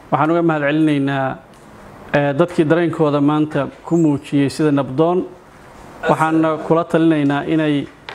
waxaan uga mahad celinaynaa dadkii dareenkooda maanta ku muujiyey sida nabdoon waxaana kula talinaynaa inay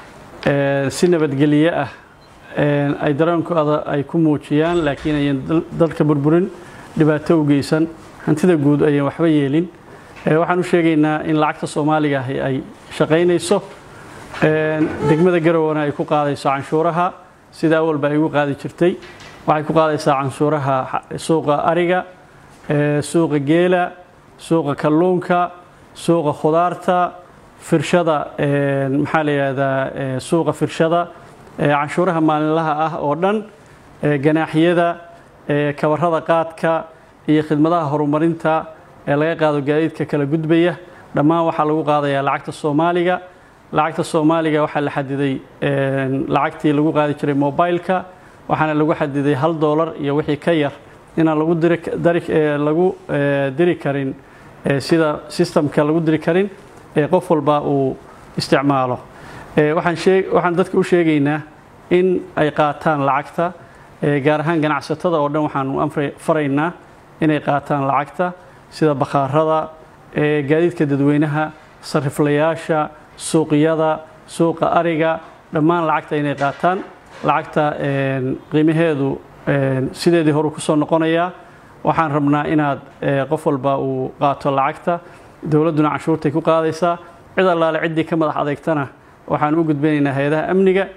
si nabadgelye ah ay dareenkooda ay ku muujiyaan laakiin ayan dalka burburin dhibaato u geysan hantida guud ayan waxba yeelin waxaan u sheegaynaa in lacagta soomaaliga ahi ay shaqaynayso degmada garowana ay ku qaadayso canshuuraha sida awalba ay ugu qaadi jirtay waxay ku qaadaysaa canshuuraha suuqa ariga suuqa geela suuqa kalluunka suuqa khudaarta firshada maxaa la yidhahdaa suuqa firshada canshuuraha maalinlaha ah oo dhan ganaaxyada kabarada qaadka iyo khidmadaha horumarinta ee laga qaado gaadiidka kala gudbaya dhammaan waxaa lagu qaadayaa lacagta soomaaliga lacagta soomaaliga waxaa la xadiday lacagtii lagu qaadi jiray mobileka waxaana lagu xadiday hal doolar iyo wixii ka yar inaan lagu lagu diri karin sida sistamka lagu diri karin qof walba uu isticmaalo waxaan dadka u sheegaynaa in ay qaataan lacagta gaar ahaan ganacsatada oo dhan waxaanu faraynaa inay qaataan lacagta sida bakhaarada gaadiidka dadweynaha sariflayaasha suuqyada suuqa ariga dhammaan lacagta inay qaataan lacagta qiimaheedu sideedii horu ku soo noqonayaa waxaan rabnaa inaad qof walba uu qaato lacagta dowladduna canshuurtay ku qaadaysaa cid allaale ciddii ka madax adeegtana waxaan u gudbinaynaa hay-adaha amniga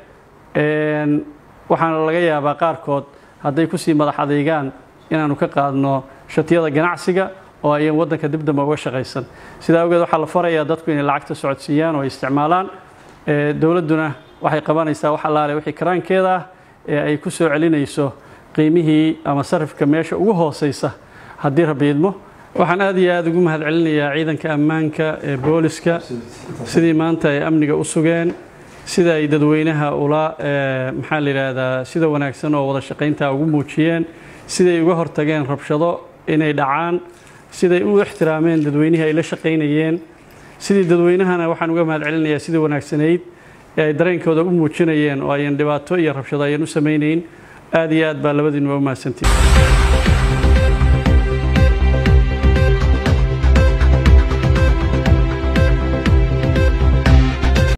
waxaana laga yaabaa qaarkood hadday kusii madax adeegaan inaanu ka qaadno shatiyada ganacsiga oo ayan waddanka dib dambe uga shaqaysan sidaa awgeed waxaa la farayaa dadku inay lacagta socodsiiyaan oo ay isticmaalaan dowladduna waxay qabanaysaa wax allaale wixii karaankeeda ah ee ay ku soo celinayso qiimihii ama sarifka meesha ugu hooseysa haddii rabiidmo waxaan aad iyo aada ugu mahad celinayaa ciidanka ammaanka ee booliska sidii maanta ay amniga u sugeen sida ay dadweynaha ula maxaa la yidhaahdaa sida wanaagsan oo wada shaqaynta ugu muujiyeen siday uga hortageen rabshado inay dhacaan siday u ixtiraameen dadweynihii ay la shaqaynayeen sidii dadweynahana waxaan uga mahad celinayaa sidii wanaagsanayd ee ay dareenkooda u muujinayeen oo ayan dhibaato iyo rabshado ayan u samaynayn aad iyo aad baa labadiinuba u mahadsantihin